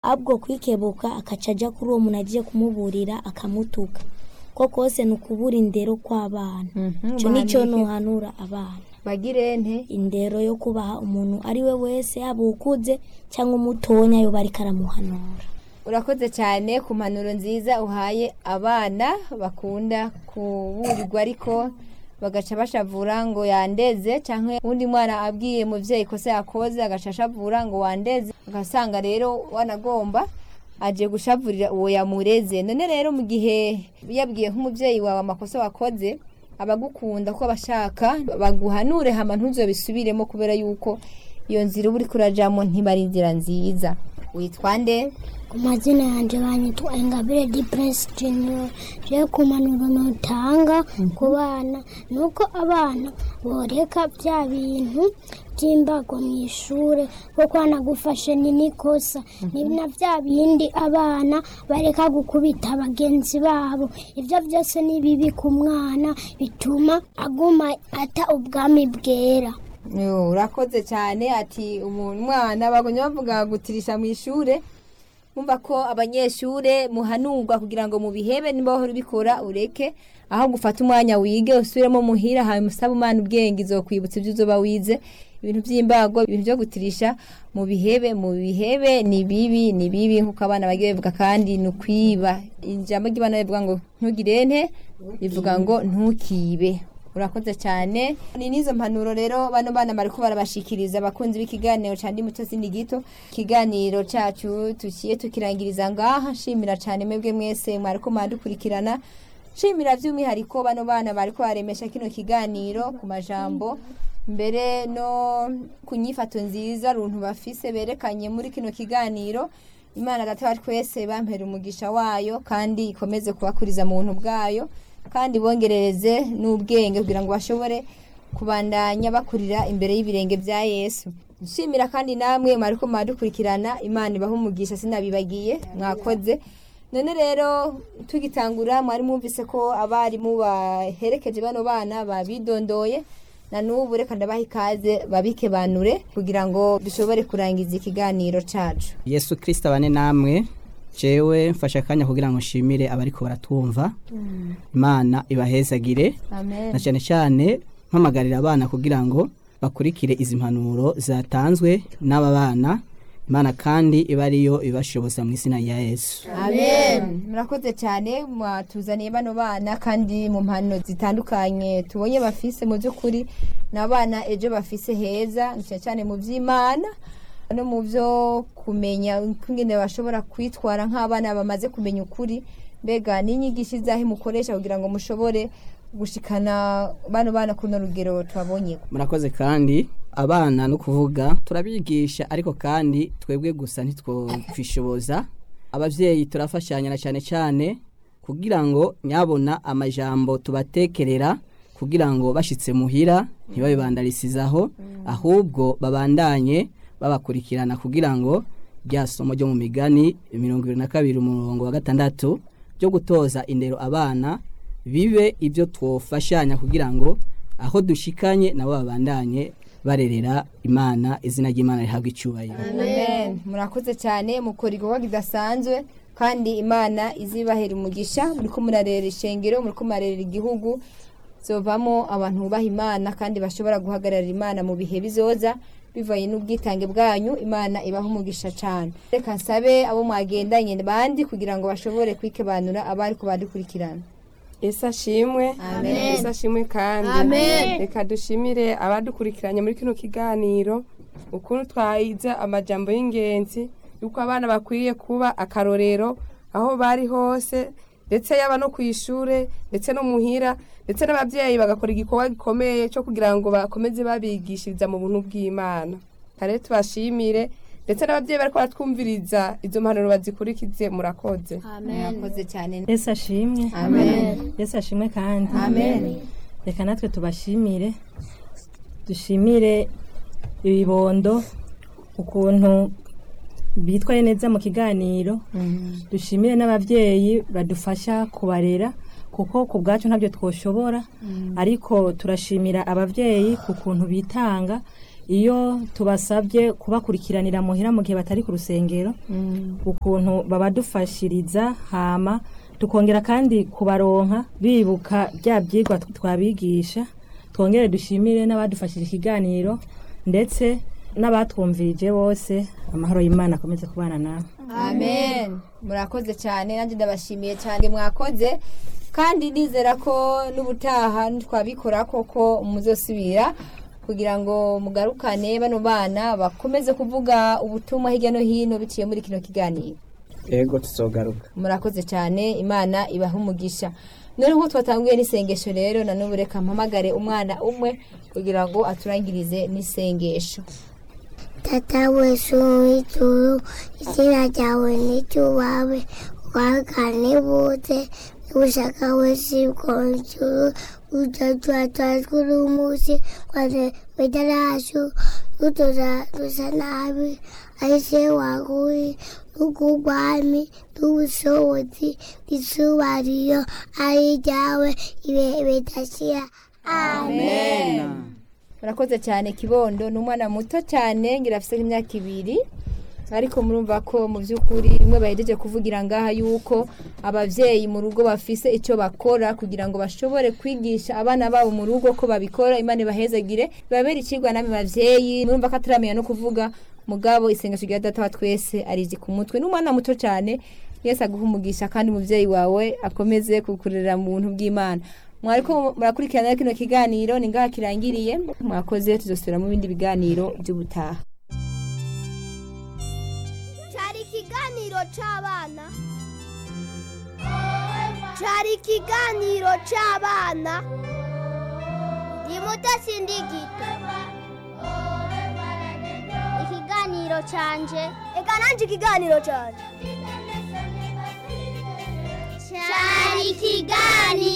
ahubwo kwikebuka akaca ajya kuri uwo muntu agiye kumuburira akamutuka ko kose ni ukubura indero kw'abana Mhm, icyo nicyo bahanike. nuhanura abana bagire nte indero yo kubaha umuntu ari we wese yaba ukuze cyangwa umutonya yo bariko aramuhanura urakoze cyane ku mpanuro nziza uhaye abana bakunda kuburirwa ariko bagaca bashavura ngo yandeze cyangwa undi mwana abwiye muvyeyi kosa yakoze agaca ashavura ngo wandeze ugasanga rero wanagomba aje gushavurira uwo yamureze none rero mu gihe yabwiye nk'umuvyeyi wawe amakosa wakoze abagukunda ko abashaka baguhanure hama ntuzobisubiremo kubera yuko iyo nzira uba uriko urajamo ntibari inzira nziza witwa nde ku mazina yanjye banyitwa ingabire di prince junior rero ku manuro nutanga ku bana ni uko abana boreka bya bintu by'imbago mu ishuri kuko hanagufashe ni n'ikosa ni na bya bindi abana bareka gukubita bagenzi babo ibyo byose ni bibi ku mwana bituma aguma ata ubwami bwera Yo, urakoze cyane ati umwana bagomye bavuga gutirisha mu ishure mumva ko abanyeshure muhanurwa kugira ngo mubihebe niba wahora ubikora ureke aho gufata umwanya wige usubiremo muhira hanyuma usabe umwana ubwenge izokwibutsa ibyo uzoba wize ibintu by'imbago ibintu byo gutirisha mu bihebe mu bihebe ni bibi ni bibi nk'uko abana bagiye bavuga kandi ni ukwiba ijambo ry'abana rivuga ngo ntugire nte rivuga ngo ntukibe urakoze cyane ni n'izo mpanuro rero bano bana bariko barabashikiriza abakunzi b'ikiganiro ca ndi muto sindi gito ikiganiro cacu tuciye tukirangiriza ngaha nshimira cyane mwebwe mwese mwariko mwadukurikirana nshimira by'umwihariko bano bana bariko baremesha kino kiganiro ku majambo mbere no ku nyifato nziza runtu bafise berekanye muri kino kiganiro imana data wa twese bampera umugisha wayo kandi ikomeze kubakuriza mu buntu bwayo kandi bongerereze n'ubwenge kugira ngo bashobore kubandanya bakurira imbere y'ibirenge bya yesu nshimira kandi namwe mwariko mwadukurikirana imana ibaha umugisha sinabibagiye mwakoze none rero tugitangura mwari mwumvise ko abarimu baherekeje bano bana babidondoye na n'ubu reka ndabaha ikaze babikebanure kugira ngo dushobore kurangiza ikiganiro cacu yesu kirisita abane namwe jewe mfashe akanya kugira ngo nshimire abariko baratwumva imana ibahezagire amen na cyane cyane mpamagarira abana kugira ngo bakurikire izi mpanuro zatanzwe n'aba bana imana kandi iba ariyo ibashoboza mu izina rya yesu amen murakoze cyane mwatuzaniye bano bana kandi mu mpano zitandukanye tubonye bafise mu by'ukuri ni abana ejo bafise heza cyane cyane mu by'imana no mu byo kumenya ingene bashobora kwitwara nk'abana bamaze kumenya ukuri mbega n'inyigisho izahe mukoresha kugira ngo mushobore gushikana bano bana kuno rugero twabonye murakoze kandi abana no kuvuga turabigisha ariko kandi twebwe gusa ntitwokwishoboza ababyeyi turafashanya na cyane cyane kugira ngo nyabona amajambo tubatekerera kugira ngo bashitse muhira ntibabibandarizizaho ahubwo babandanye babakurikirana kugira ngo rya somo ryo mu migani mirongo ibiri na kabiri umurongo wa gatandatu byo gutoza indero abana bibe ibyo twofashanya kugira ngo aho dushikanye nabo babandanye barerera imana izina ry'imana rihabwa icyubahiro amen murakoze cyane mukora igikorwa kidasanzwe kandi imana izibahera umugisha muriko murarera ishengero muriko murarera igihugu zovamo abantu bubaha imana kandi bashobora guhagararira imana mu bihe bizoza bivanye n'ubwitange bwanyu imana ibaha umugisha cyane reka nsabe abo mwagendanye bandi kugira ngo bashobore kwikebanura abari kubadukurikirana Yesu ashimwe Amen. Yesu ashimwe kandi reka dushimire abadukurikiranye muri kino kiganiro ukuntu twahize amajambo y'ingenzi yuko abana bakwiriye kuba akarorero aho bari hose ndetse yaba no ku ishure ndetse no muhira ndetse n'ababyeyi bagakora igikorwa gikomeye cyo kugira ngo bakomeze babigishiriza mu buntu bw'imana kare tubashimire ndetse n'ababyeyi bariko baratwumviriza izo mpanuro bazikurikize murakoze murakoze cyane yesu ashimwe amen yesu ashimwe kandi amen reka natwe tubashimire dushimire ibibondo ukuntu bitwaye neza mu kiganiro dushimire n'ababyeyi badufasha kubarera kuko ku bwacu ntabyo twoshobora ariko turashimira ababyeyi ku kuntu bitanga iyo tubasabye kubakurikiranira muhira mu gihe batari ku rusengero ukuntu babadufashiriza hama tukongera kandi kubaronka bibuka bya byigwa twabigisha twongere dushimire n'abadufashije ikiganiro ndetse n'abatwumvirije bose amahoro y'imana akomeze kubana nawe amen murakoze cyane nanjye ndabashimiye cyane mwakoze kandi nizera ko n'ubutaha twabikora koko muzosubira kugira ngo mugarukane bano bana bakomeze kuvuga ubutumwa hirya no hino biciye muri kino kiganiro yego tuzogaruka murakoze cyane imana ibaha umugisha none nk'uko twatanguye n'isengesho rero na n'ubu reka mpamagare umwana umwe kugira ngo aturangirize n'isengesho Tata wesu w'ijuru izina ryawe n'iryubawe wagane bose n'ubushaka wese bwo ijuru utatwa twatwura umunsi kwane bedaracu utoza dusa nabi ahise waguri n'ugugwami n'ubushobozi n'isubariyo ari ryawe ibihe bidashira amen murakoze cyane kibondo ni umwana muto cyane ngira afite nk'imyaka ibiri ariko murumva ko mu by'ukuri bimwe bahejeje kuvugira ngaha yuko ababyeyi mu rugo bafise icyo bakora kugira ngo bashobore kwigisha abana babo mu rugo ko babikora imana ibahezagire babere ikigwa namwe babyeyi murumva ko ataramenya no kuvuga mugabo isengesho rya data wa twese arizi ku mutwe n'umwana muto cyane yese aguha umugisha kandi umubyeyi wawe akomeze kukurera mu buntu bw'imana mwariko murakurikirana kino kiganiro ni ngaha kirangiriye mwakoze tuzosubira mu bindi biganiro by'ubutaha cyari ikiganiro cy'abana cyari ikiganiro cy'abana ni mudasindigita ikiganiro cyanje reka nanjye ikiganiro cyanje cyari ikiganiro